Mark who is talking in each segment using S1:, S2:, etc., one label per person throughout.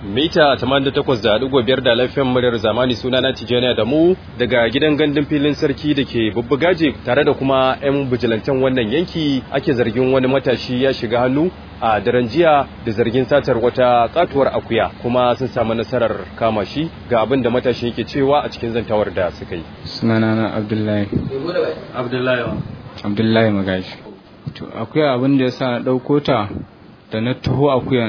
S1: mita 88.5 da lafiyan muryar zamani suna na tijjaniya da mu daga gidan gandun filin sarki da ke bubbugaje tare da kuma 'yan bijilantan wannan yanki ake zargin wani matashi ya shiga hannu a daren jiya da zargin satar wata katuwar akuya kuma sun samu nasarar kama shi ga abin da matashi yake cewa a cikin zantawar da suka yi
S2: sunana na abdullahi
S1: abdullahi
S2: abdullahi magashi to akuya abin da ya sa na ɗauko ta da na taho akuyan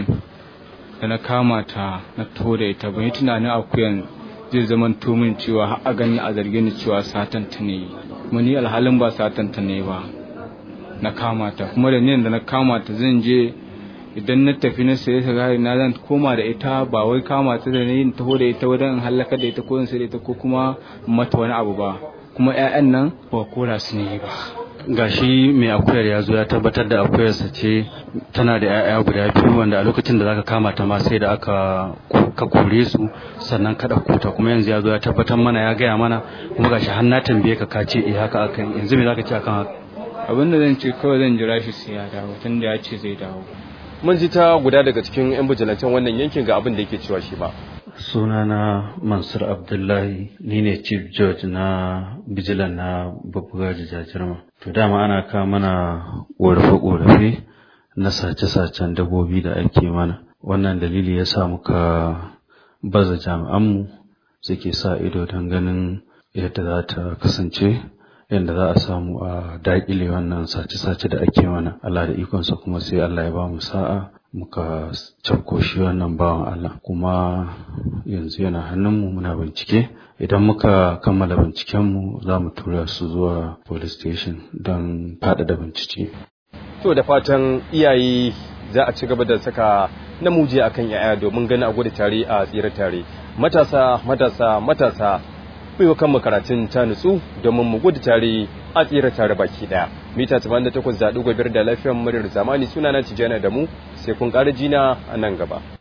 S2: da na kama ta na taho da ita ban yi tunanin akuyan zai zama min cewa har a gani a zarge ni cewa satan ta ne kuma ni alhalin ba satan ta ne ba na kama ta kuma da niyan da na kama ta zan je idan na tafi na saye sigari na zan koma da ita ba wai kama ta da yin taho da ita wajen halaka da ita ko in sai da ita ko kuma mata wani abu ba kuma 'ya'yan nan ba kora su ne ba
S3: gashi mai akuyar ya zo ya tabbatar da akuyarsa ce tana da 'ya'ya guda biyu wanda a lokacin da zaka kama ta ma sai da aka ka kore su sannan ka ɗauko ta kuma yanzu ya zo ya tabbatar mana ya gaya mana kuma gashi har na tambaye ka ka ce eh haka aka yanzu me zaka ce akan haka
S2: abin da zan ce kawai zan jira shi sai ya dawo tun da ya ce zai dawo
S1: mun ji ta guda daga cikin 'yan bijilantan wannan yankin ga abin da yake cewa shi ba
S3: sunana mansur abdullahi ni ne chief judge na bijilan na babbaga jajirma to dama ana kawo mana ƙorafe-ƙorafe na sace-sacen dabbobi da ake mana wannan dalili ya sa muka baza jami'anmu suke sa ido don ganin yadda za ta kasance yadda za a samu a daƙile wannan sace-sace da ake mana Allah da ikonsa kuma sai Allah ya ba mu sa'a muka cafko shi wannan bawan Allah kuma yanzu yana hannunmu muna bincike idan muka kammala bincikenmu za mu tura su zuwa police station don faɗaɗa bincike.
S1: to da fatan iyaye za a ci gaba da saka namiji akan yaya domin gani a gudu tare a tsira tare matasa matasa matasa kuyi kan karatun ta nutsu domin mu gudu tare a tsira tare baki daya mita 88.5 da lafiyar muryar zamani suna na tijana da mu sai kun ƙara jina a nan gaba